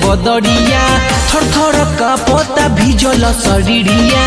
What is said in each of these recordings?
बदरिया थर थर का पता भिजल शरीरिया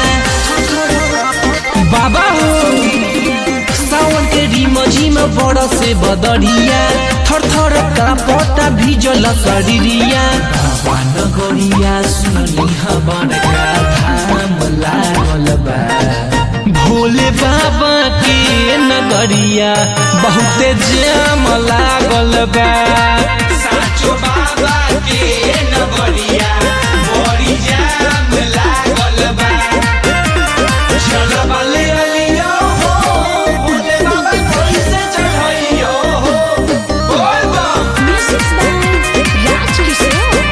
बाबा हो सावन के रिम झिम बड़ से बदरिया थर थर का पता भिजल शरीरिया बाबा नगरिया सुनली हवन का धाम लागल बा भोले बाबा के नगरिया बहुते जाम लागल बा साचो बाबा के नगरिया बड़ी जाम लागल बा चल बले अलियो हो भोले बाबा कैसे चढ़इयो हो बोल बम Music by Raj Kishore.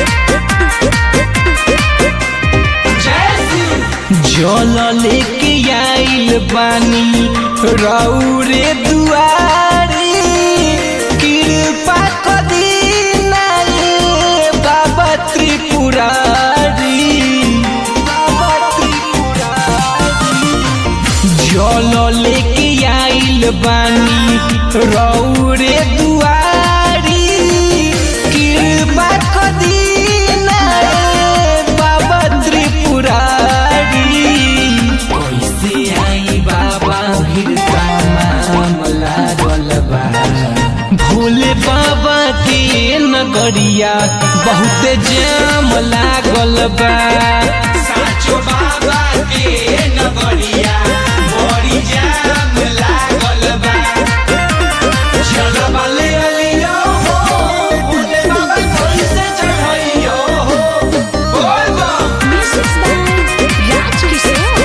जय शिव जल लेके आइल बानी रौरे दुआरी कृपा कदी नाये बाबा त्रिपुरारी बाबा त्रिपुरारी जल लेके आइल बानी रौरे दुआरी कृपा कदी नाये बाबा त्रिपुरारी कैसे आई बाबा भीड़ का मामला गलबा भोले बाबा के नगरिया बहुते जाम लागल बा साचो बाबा के नगरिया बड़ी जाम लागल बा चल बले अलियो हो भोले बाबा कैसे चढ़इयो हो बोल बम Music by Raj Kishore.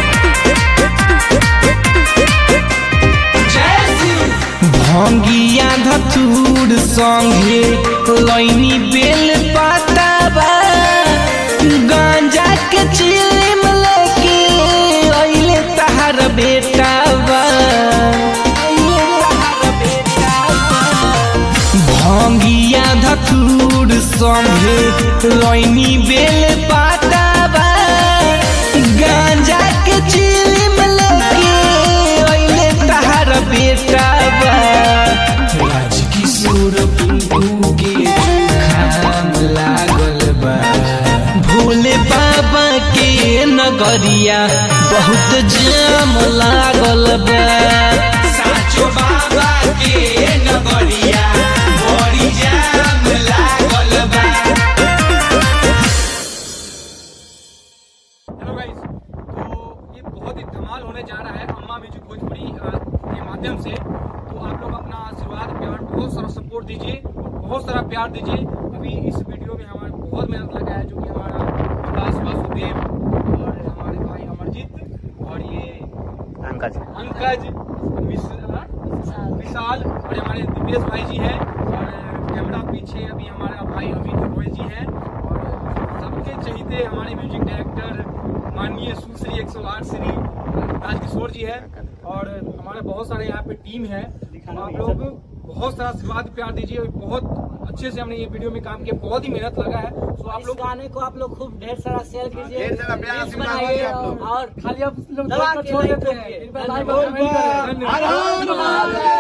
जय शिव भंगिया धतूर संगे लैनी बेल पाताबा गांजा के चिलिम लेके अइले तहार बेटाबा अइले तहार बेटाबा भंगिया धतूर संगे लैनी बेल पाताबा गांजा के चिलिम लेके अइले तहार बेटाबा राजकिशोर पिंकू के खाम लागल बा भोले बाबा के नगरिया बहुत जाम लागल बा साचो बाबा के नगरिया बड़ी जाम लागल बा हेलो गाइस तो ये बहुत ही धमाल होने जा रहा है अम्मा म्यूजिक भोजपुरी अ, के माध्यम से तो आप लोग अपना आशीर्वाद प्यार बहुत सारा सपोर्ट दीजिए और बहुत सारा प्यार दीजिए अभी इस वीडियो में हमारा बहुत मेहनत लगा है जो कि हमारा विकास वासुदेव और हमारे भाई अमरजीत और ये अंकज पंकज मिश्रा विशाल और हमारे दिव्येश भाई जी हैं और कैमरा पीछे अभी हमारा भाई अमित रोय जी हैं और सबके चहीते हमारे म्यूजिक डायरेक्टर माननीय सुश्री 108 श्री राजकिशोर जी है और हमारे बहुत सारे यहाँ पे टीम है तो आप लोग बहुत सारा आशीर्वाद प्यार दीजिए और बहुत अच्छे से हमने ये वीडियो में काम किया बहुत ही मेहनत लगा है तो आप इस लोग गाने को आप लोग खूब ढेर सारा शेयर कीजिए ढेर सारा प्यार रील्स आशीर्वाद बनाइए दीजिए आप लोग। और खाली आप लोग दबा छोड़ के देते like हैं करिए। धन्यवाद। धन्यवाद। धन्यवाद।